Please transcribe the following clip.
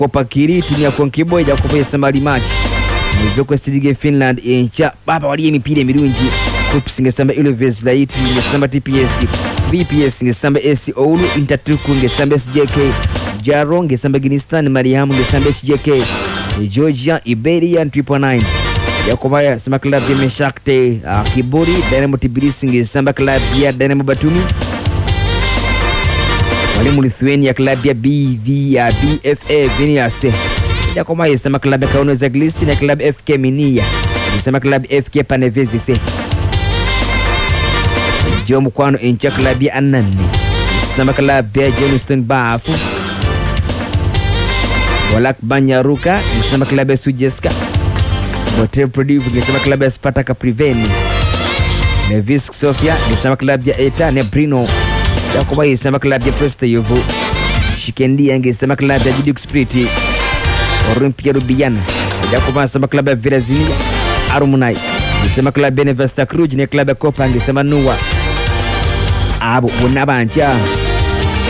kopa kiritu nyakonkibo ija kupa yesamba limachi muvyo kwesilige finland encha baba waliyo emipiira emirungi kups ngesamba ilves light ngesamba tps vps ngesamba s oulu intatuku ngesamba sjk jaro ngesamba guinistan mariamu ngesamba hjk georgia iberian 3.9 yakobaya sema club ya meshakte uh, kiburi dynamo tbilisi ngesamba club ya dynamo batumi mwalimu lithuania club ya bv ya bfa vinias yakomaya sema club ya kauno zaglisi na club fk minia ngesamba club fk panevezise jo mukwano encha club ya anane ngesamba club ya johnston bafu Walak Banyaruka ngesema klabu ya Sujeska. Motel Prodive ngesema klabu ya Spartak Priveni. Nevis Sofia ngesema klabu ya Eta Nebrino. Yakoba ngesema klabu ya Presteyovo. Shikendia ngesema klabu ya Jiduk Spirit. Olympia Rubiana. Yakoba ngesema klabu ya Virazinia. Arumunai ngesema klabu ya Nevesta Cruz ne klabu ya Kopa ngesema Nuwa. Abo bonna banja